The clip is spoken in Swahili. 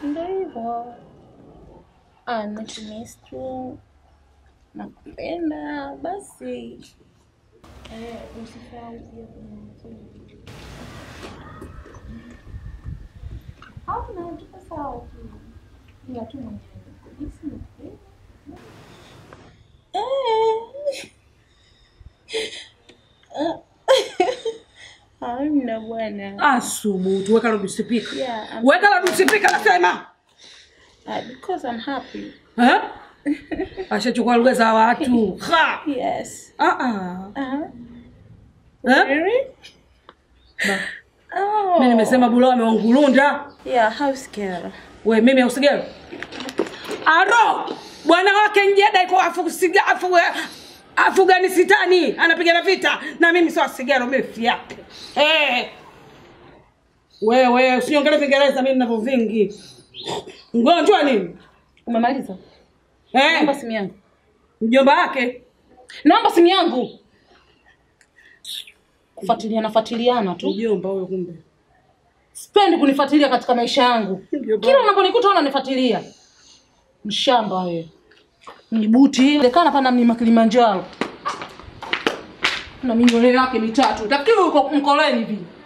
Ndio hivyo. Ah, nakumiss tu. Nakupenda basi. Eh, usisahau pia kuniambia. Hamna, tuko sawa tu. Ila tu mwenyewe. Jinsi nakupenda. Eh. Hamna bwana. Asubutu, weka loudspeaker. Yeah, I'm- Weka loudspeaker nasema. Uh, because I'm happy. Eh? Ashachukua lugha za watu. Ha! Yes. Ah ah. Uh-huh. Eh? Really? Ba. Oh. Mimi nimesema bulo ameongulunda. Yeah, house girl. We mimi usigelo. Aro! Bwana wake njeda iko afusiga afu Afghanistani anapigana vita na mimi sio sigaro mimi fiake. Eh. Wewe usiongele Kiingereza mimi ninavyo vingi. Mgonjwa nini? Umemaliza? Naomba Eh, simu yangu. mjomba wake. Naomba simu yangu. Kufuatiliana fuatiliana tu. Mjomba huyo kumbe. Sipendi kunifuatilia katika maisha yangu. Mjomba. Kila unaponikuta unanifuatilia. Mshamba wewe. Mjibuti ile kana pana mlima Kilimanjaro. Na minywele yake mitatu. Tafikiri uko mkoleni hivi.